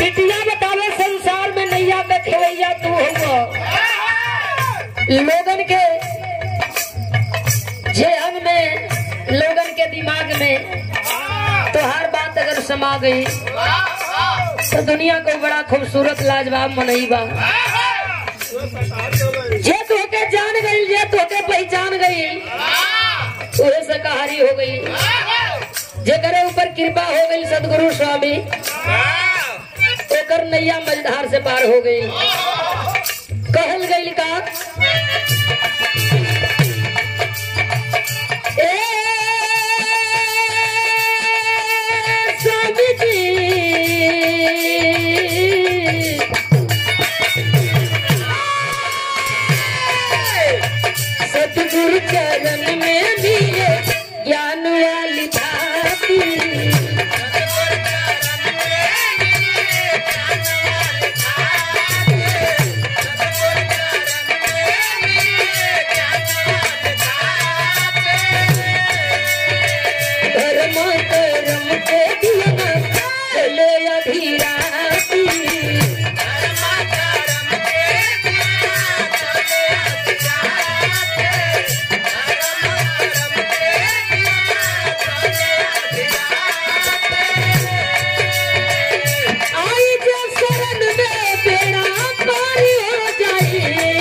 बिटिया बतावे संसार में नैया के खेवैया तू हो लोगन के जेहन में लोगन के दिमाग में तोहार बात अगर समा गई तो दुनिया को बड़ा खूबसूरत लाजवाब मनई बा जे तोके जान गई जे तोके पहचान गई उहे से कहारी हो गई जेकरे ऊपर कृपा हो गई सदगुरु स्वामी ओकर नैया मझधार से पार हो गई कहल गई का ए स्वामी जी सतगुरु चरण में दिए ज्ञान वाली भाती धर्म कर्म के दिया चले अधीराती आई जो शरण में बेड़ा पार हो जाए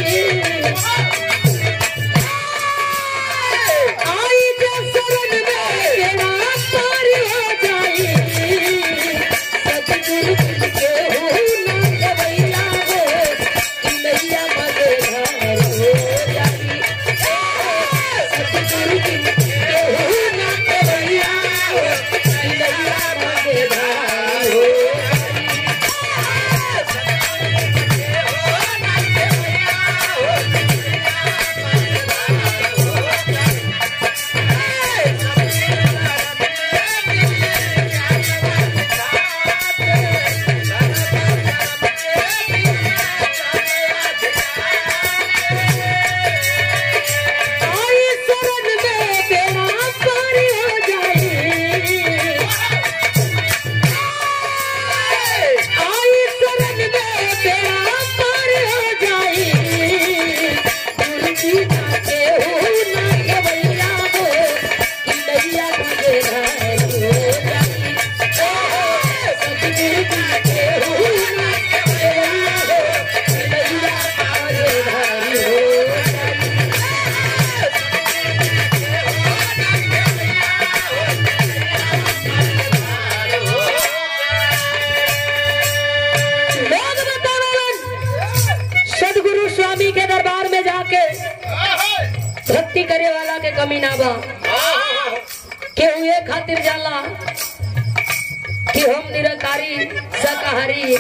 आई जो शरण में बेड़ा पार हो जाए सतगुरु के हो ना गवैया हो कि नैया मगधार हो जाए सतगुरु के हो ना गवैया हो कि नैया मगधार हो आई शरण में बेड़ा पार हो जाए आई शरण में बेड़ा पार हो जाए गुरुजी के हो ना गवैया हो कि नैया मगधार हो जाए सतगुरु के हो ना गवैया हो कि नैया मगधार हो जाए लोग बतावन सदगुरु स्वामी के दरबार में जाके भक्ति करे वाला के कमी ना बा केहू ये खातिर जाला कि हम निरंकारी शाकाहारी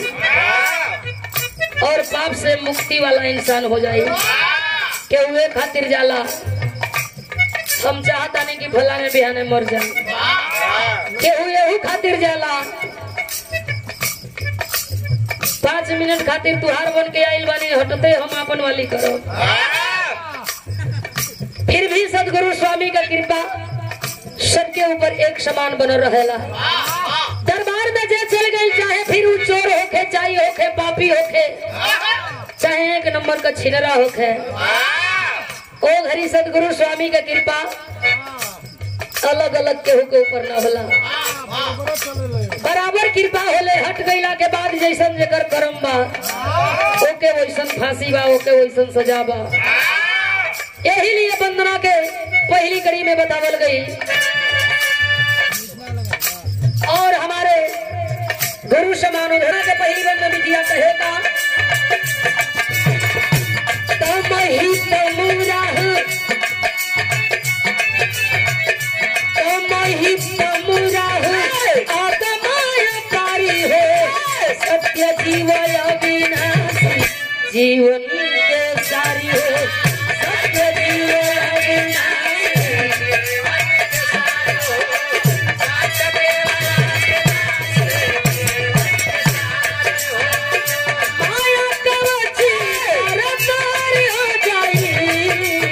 और पाप से मुक्ति वाला इंसान हो जाए केहू ये खातिर जाला हम चाहता नहीं कि फलाने बिहाने मर जाए केहू यही खातिर जाला पाँच मिनट खातिर तुहार बन के आइल बानी हटते हम अपन वाली करो फिर भी सदगुरु स्वामी का कृपा सबके ऊपर एक समान बनल रहेला दरबार में जे चल गई चाहे फिर उ चोर होखे चाहे होखे पापी होखे चाहे एक नंबर का छिनरा होखे ओ घरी सदगुरु स्वामी का कृपा अलग अलग केहू के ऊपर न होला बराबर कृपा होले हट गईला के बाद जैसन जेकर करम बा ओके वैसन फांसी बा ओके वैसन सजा बा यही लिए वंदना के पहली कड़ी में बतावल गई और हमारे गुरु समान उधरा के पहली बंद बिटिया कहे का तम ही तमुरा तम ही तमुरा आत्माय कारी है सत्य जीव अविनाशी जीवन के सारी है सत्य जीव अविनाशी माया कवची रतारी हो जाई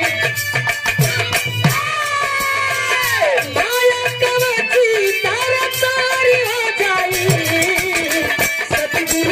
माया कवची तारा तारी हो जाई सतगुरु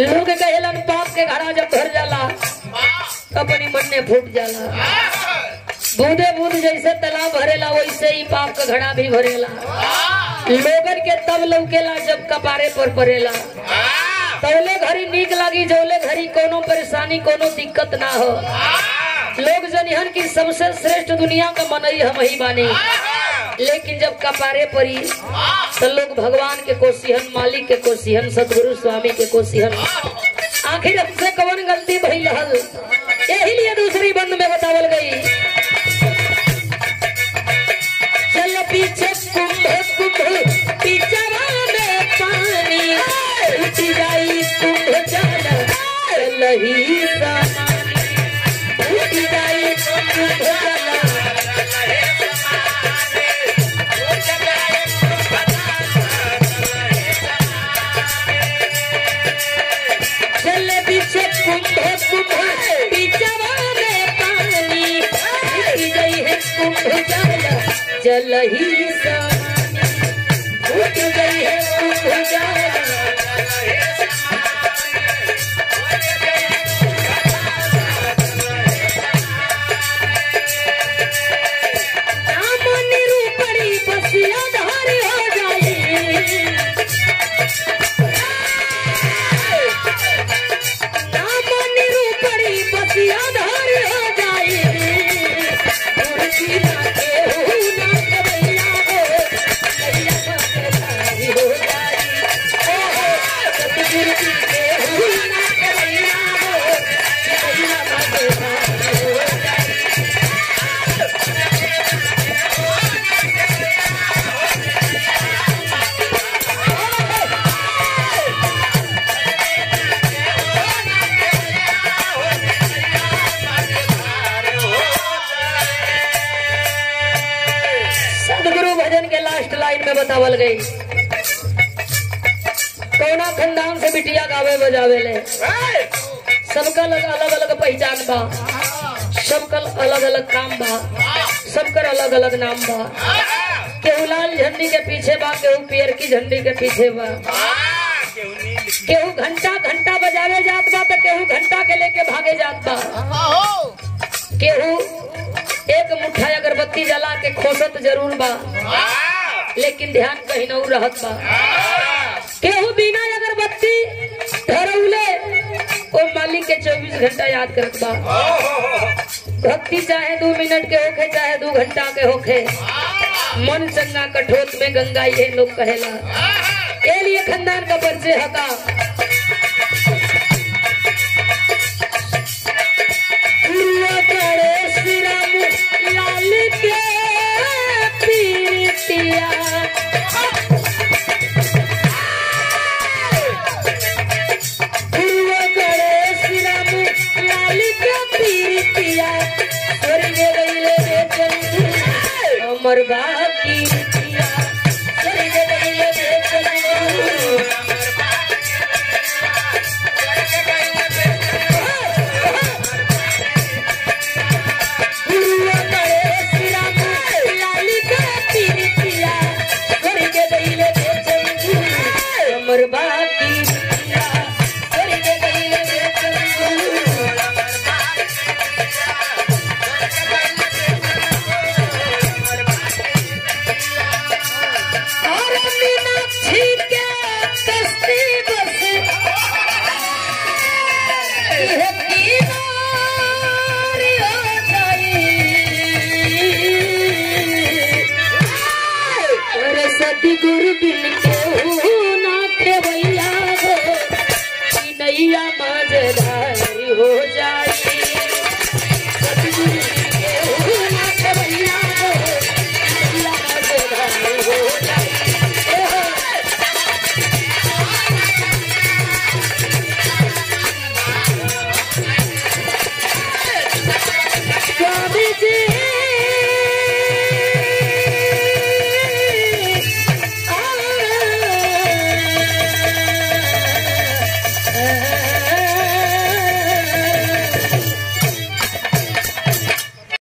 लोग कहेलन पाप के घड़ा जब भर जाला अपनी मन में फूट जाला बूंदे बूंद जैसे तालाब भरेला वैसे ही पाप का घड़ा भी भरेला लोगन के तब लौकेला जब कपारे पर पड़ेला तौले घड़ी नीक लागी जौले घड़ी कोनो परेशानी कोनो दिक्कत ना हो लोग जनिहन की सबसे श्रेष्ठ दुनिया का मनई हम ही बानी लेकिन जब कपारे पड़ी तो लोग भगवान के कोसिहन मालिक के कोसिहन सदगुरु स्वामी के कोसिहन आखिर हमसे कवन गलती भई रहल यही लिए दूसरी बंद में बतावल गई चल पीछे कुंभ कुंभ पीछवा में पानी उठ जाई कुंभ जल चलही समानी उठ जाई कुंभ जल चल पीछे कुंभ कुंभ पीछवा में पानी उठ गई है कुंभ जल जल ही समानी उठ गई है कुंभ जल नाम निरूपणी बसिया धारी हो जाई नाम निरूपणी बसिया धारी हो जाई मुर्गी ना केहू ना कबैया हो कैया बसधारी हो जाई ओ हो सतगुरु की केहू ना कबैया हो कैया बसधारी हो जाई सदगुरु भजन के लास्ट लाइन में बतावल गई कौना खंडान से बिटिया गावे बजावे ले सबका अलग अलग अलग पहचान बा सबका अलग अलग काम बा सबकर अलग अलग नाम बा केहू लाल झंडी के पीछे बा केहू पियर की झंडी के पीछे बा केहू घंटा घंटा बजावे जात बा तो केहू घंटा के लेके भागे जात बा केहू एक मुठ्ठा अगरबत्ती जला के खोसत जरूर बा लेकिन ध्यान कहीं न रहत बा केहू बिना अगरबत्ती धरौले ओ मालिक के 24 घंटा याद करत बा भक्ति चाहे दो मिनट के होखे चाहे दो घंटा के होखे मन चंगा कठोत में गंगा ये लोग कहेला ए लिए खानदान का परिचय हका हुआ करे श्री राम लाल के पीतिया हुआ करे श्री राम लाल के पीतिया स्वर्ग गईले रे चंदू अमर बाकी पिया स्वर्ग गईले रे चंदू हुआ करे श्री राम लाल के पीतिया स्वर्ग गईले रे चंदू अमर बाकी पिया स्वर्ग गईले रे चंदू और मीनाक्षी के कश्ती बस यह किनार हो गई और सतगुरु बिन केहू ना खेवैया हो कि नैया मझधारी हो जाई सतगुरु बिन केहू ना खेवैया हो कि नैया मझधारी हो जाई ए हो। स्वामी जी आ,